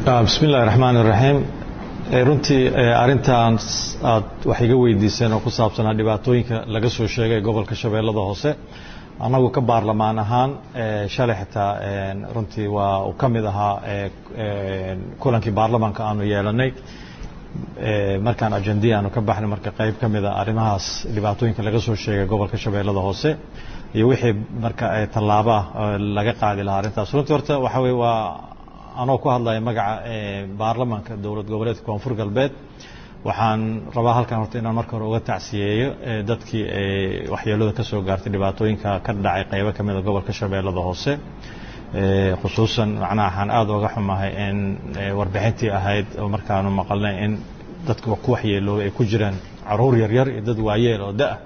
bismi illahi raxmaan iraxiim runtii arrintan aad wax iga weydiiseen oo ku saabsanaa dhibaatooyinka laga soo sheegay gobolka shabeellada hoose annagu ka baarlamaan ahaan shalay xitaa runtii waa uu ka mid ahaa kulankii baarlamaanka aanu yeelanay markaan ajendii aanu ka baxnay marka qayb ka mida arrimahaas dhibaatooyinka laga soo sheegay gobolka shabeellada hoose iyo wixii marka tallaabaa laga qaadi lahaa arrintaas runtii horta waxa weye waa anoo ku hadlaya magaca baarlamaanka dowlad goboleedka koonfur galbeed waxaan rabaa halkan horta inaan marka hore uga tacsiyeeyo dadkii waxyeelada ka soo gaartay dhibaatooyinka ka dhacay qaybo ka mida gobolka shabeellada hoose khusuusan macnaha waxaan aada uga xumahay in warbixintii ahayd oo markaanu maqalnay in dadka ku waxyeeloobay ay ku jiraan caruur yaryar iyo dad waayeel oo da-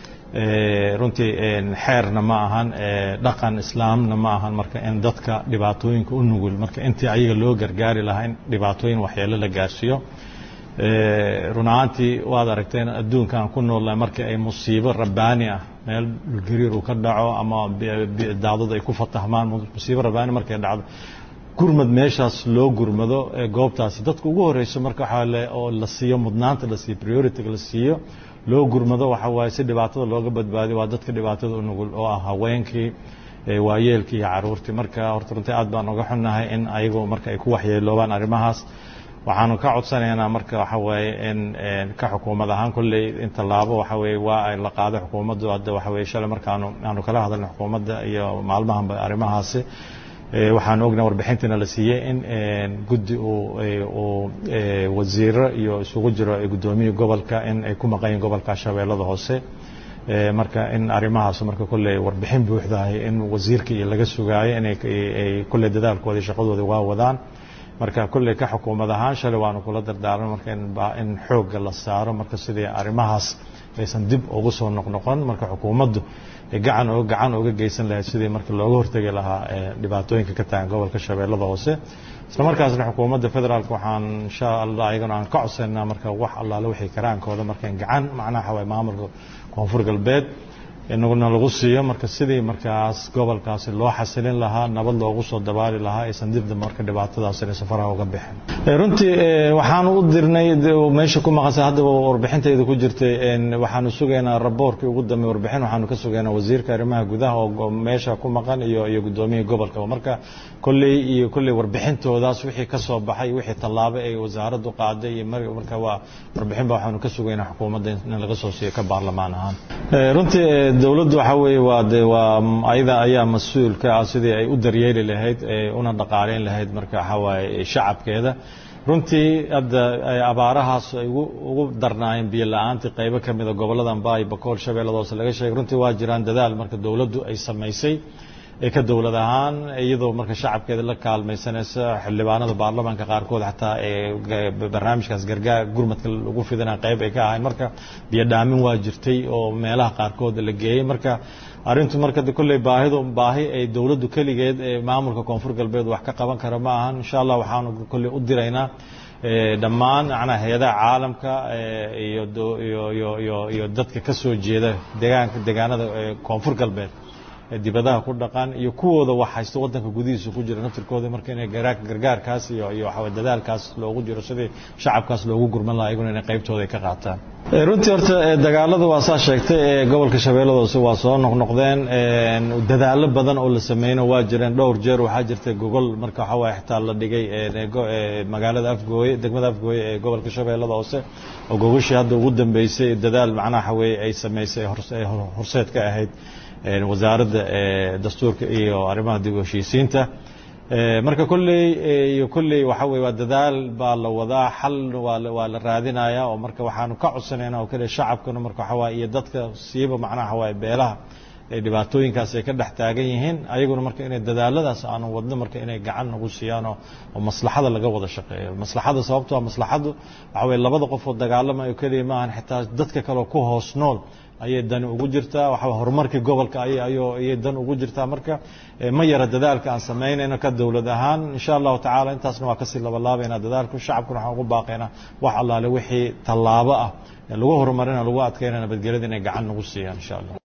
runtii xeerna ma ahan dhaqan islaamna ma ahan marka in dadka dhibaatooyinka u nugul marka intii ayaga loo gargaari lahaa in dhibaatooyin waxyeelo la gaarsiiyo run ahaantii waad aragteen adduunkaan ku noolnahay marka ay musiibo rabbaani ah meel dhulgariir uu ka dhaco ama daadad ay ku fatahmaan musiibo rabbaani markay dhacdo gurmad meeshaas loo gurmado goobtaasi dadka ugu horeyso marka waxaa oo la siiyo mudnaanta la siiyo priority-ga la siiyo loo gurmado waxa waaye si dhibaatada looga badbaadiyo waa dadka dhibaatada u nugul oo ah haweenkii waayeelkii iyo caruurtii marka horta runtii aad baan uga xunnahay in ayagu marka ay ku waxyeeloobaan arrimahaas waxaanu ka codsanaynaa marka waxa weeye in ka xukuumad ahaan kolley in tallaabo waxa weeye waa ay la qaaday xukuumaddu hadda waxa weye shalay markaanu aanu kala hadalnay xukuumadda iyo maalmahanba arrimahaasi waxaan ognaa warbixintiina la siiyey in guddi uu wasiiro iyo isugu jiro guddoomiya gobolka in ay ku maqan yihin gobolka shabeellada hoose marka in arrimahaas marka kolley warbixin buuxdahay in wasiirka iyo laga sugaayo inay kolley dadaalkooda shaqadooda waa wadaan marka kolley ka xukuumad ahaan shalay waanu kula dardaaran marka in xoogga la saaro marka sidii arrimahaas aysan dib ugu soo noqnoqon marka xukuumaddu gacan oo gacan uga geysan lahayd sidii marka looga hortegi lahaa dhibaatooyinka ka tagan gobolka shabeellada hoose isla markaasna xukuumadda federaalka waxaan insha allah ayagana aan ka codsaynaa marka wax allaale wixii karaankooda marka gacan macnaha waxa maamulka koonfur galbeed inaguna lagu siiyo marka sidii markaas gobolkaasi loo xasilin lahaa nabad loogu soo dabaali lahaa aysan dib dambe marka dhibaatadaas inay safaraha uga bixin runtii waxaanu u dirnay meesha ku maqansa haddaba warbixintayda ku jirtay waxaanu sugaynaa raboorkii ugu dambeey warbixin waxaanu ka sugaynaa wasiirka arrimaha gudaha oo meesha ku maqan iyo iyo guddoomiyaha gobolka marka kolley iyo kolley warbixintoodaas wixii ka soo baxay wixii tallaabo ay wasaaraddu qaaday iyo marka waa warbixin ba waxaanu ka sugaynaa xukuumadda in laga soo siiyo ka baarlamaan ahaan runtii dowladdu waxa weeye waa de waa ayada ayaa mas-uul ka ah sidii ay u daryeeli lahayd una dhaqaaleyn lahayd marka waxaa waaye shacabkeeda runtii hadda abaarahaas ay ugu darnaayeen biyo la-aantii qaybo ka mida goboladan baay bakool shabeellada hoose laga sheegay runtii waa jiraan dadaal marka dowladdu ay samaysay ee ka dowlad ahaan iyadoo marka shacabkeeda la kaalmaysanaysa xildhibaanada baarlamaanka qaarkood xataa ee barnaamijkaas gargaar gurmadka lagu fidina qayb ay ka ahayn marka biyo dhaamin waa jirtay oo meelaha qaarkood la geeyey marka arrintu marka kolley baahidu baahi ay dowladdu keligeed ee maamulka koonfur galbeed wax ka qaban kara ma ahan insha allah waxaanu kolley u diraynaa dhammaan macnaha hay-adaha caalamka iyo iyo iyo dadka ka soo jeeda deegaanka deegaanada koonfur galbeed dibadaha ku dhaqan iyo kuwooda wax haysto wadanka gudihiisa ku jira naftirkooda marka inay gargaarkaas iyo iyo waxaa dadaalkaas loogu jiro sidii shacabkaas loogu gurman lahaa iyaguna inay qaybtooda ay ka qaataan runtii horta dagaalada waa saa sheegtay ee gobolka shabeellada hoose waa soo noqnoqdeen dadaalo badan oo la sameeyna waa jireen dhowr jeer waxaa jirtay gogol marka waxaa waaye xitaa la dhigay magaalada afgooye degmada afgooye ee gobolka shabeellada hoose oo gogoshii hadda ugu dambeysay dadaal macnaha waxa weeye ay samaysay horseed ka ahayd wasaaradda dastuurka iyo arrimaha dib u heshiisiinta marka kolley iyo kolley waxa weye waa dadaal baa la wadaa xal waa la raadinayaa oo marka waxaanu ka codsanayna oo kale shacabkana marka waxa waaye iyo dadka siiba macnaha waxa waaye beelaha ee dhibaatooyinkaas ay ka dhex taagan yihiin ayaguna marka inay dadaaladaas aanu wadno marka inay gacan nagu siiyaan oo maslaxada laga wada shaqeeyo maslaxada sababto waa maslaxadu waxa weye labada qof oo dagaalamayo keliya maahan xitaa dadka kale ku hoos nool ayay dani ugu jirtaa waxa horumarkii gobolka ayay dan ugu jirtaa marka ma yara dadaalka aan samaynayno ka dowlad ahaan insha allahu tacaala intaasna waa kasii labalaabaynaa dadaalku shacabkuna waxaan ugu baaqaynaa wax allaale wixii tallaabo ah lagu horumarina lagu adkaynaya nabadgelyada inay gacan nagu siiyaan insha allah